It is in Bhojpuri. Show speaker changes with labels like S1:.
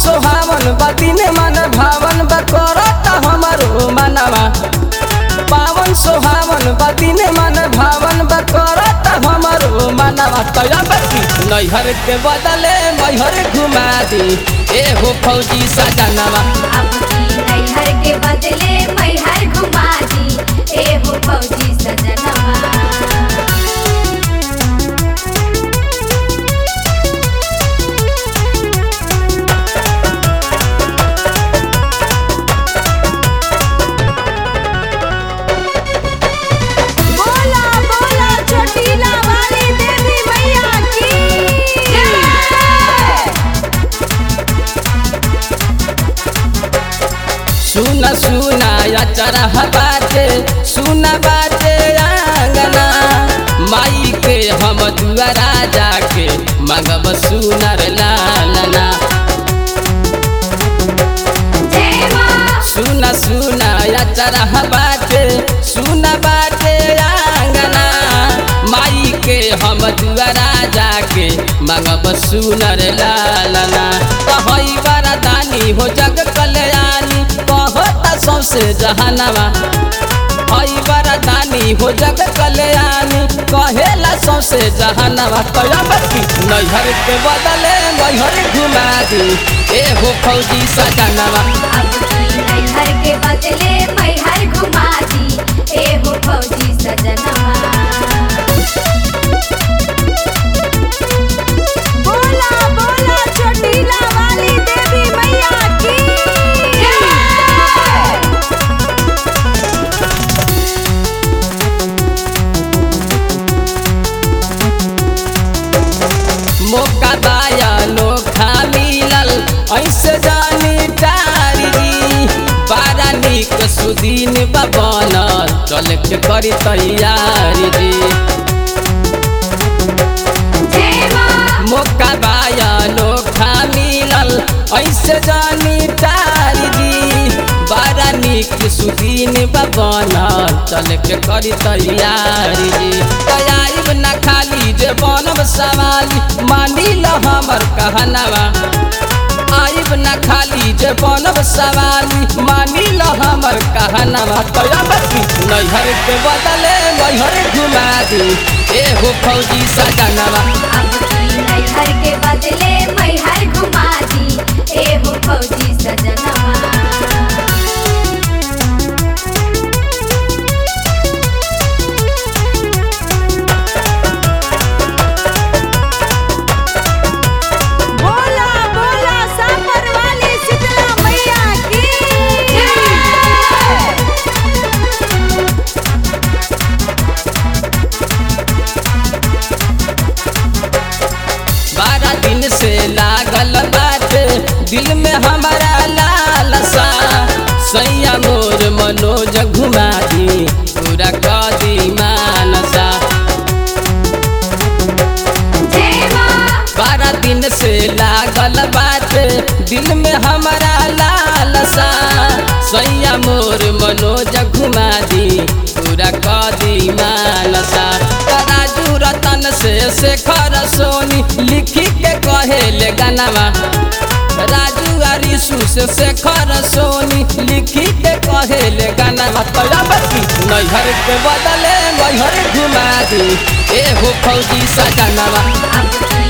S1: सोहावन बदिन मन भावन बकरत हमरो मनवा पावन सोहावन बदिन मन भावन बकरत हमरो मनवा तयबती नैहर के बदले मैहर घुमा दी एहो फौजी सजनवा
S2: अब की नैहर के बदले मैहर घुमा दी एहो फौजी सजनवा बोला बोला छोटीला वाली देवी मैया की जय
S1: सुन सुना अचरा बाटे सुन बाटे आंगना माई के हम दुआरा जाके मगब सुनर लालना
S2: जय मां
S1: सुन सुन अचरा बाटे सुन बाटे आंगना माई के हम दुआरा जाके मगब सुनर लालना कहई बरदानी हो जग कल्याणी कहता सौसे जहनवा हई बरदानी हो जग कल्याणी कहेला सौसे जहनवा कयामती नैहर के बदले मैहर घुमा दी एहो फौजी सजनवा
S2: अब की नैहर के बदले मैहर घुमा दी एहो फौजी सजनवा बोला बोला छोटीला वाली देवी मैया की जय
S1: मौका दाया नोखा मिलल ऐसे जानी टारी बड़ा निक सुदीन बनल चल के करी तैयारी जी
S2: जय मां
S1: मौका बाया नोखा मिलल ऐसे जानी टारी जी बड़ा निक सुदीन बनल चल के करी तैयारी जी तैयारी न खाली जे बनब सवाली मानी ल हमर कहनवा आइब न खाली जे बनब सवाली मानी ल हमर कहनवा तयबती नैहर के बदले मैहर घुमा दी एहो फौजी सजनवा
S2: अब की नैहर के बदले मैहर घुमा दी एहो फौजी सजनवा बोला बोला सापर वाली शीतला मैया की जय
S1: बारह दिन से लागल बाटे दिल में हमारा लालसा सैया मोर मनोज घुमा दी पूरा कदी मानसा
S2: जय मां
S1: बारह दिन से लागल बाटे दिल में हमारा लालसा सैया मोर मनोज घुमा दी पूरा कदी मानसा राजू रतन से शेखर सोनी लिखी के कहेले गनवा राजू आरिसु से शेखर सोनी लिखी के कहेले गनवा तयबती नैहर के बदले मैहर घुमा दी एहो फौजी सजनवा
S2: अब की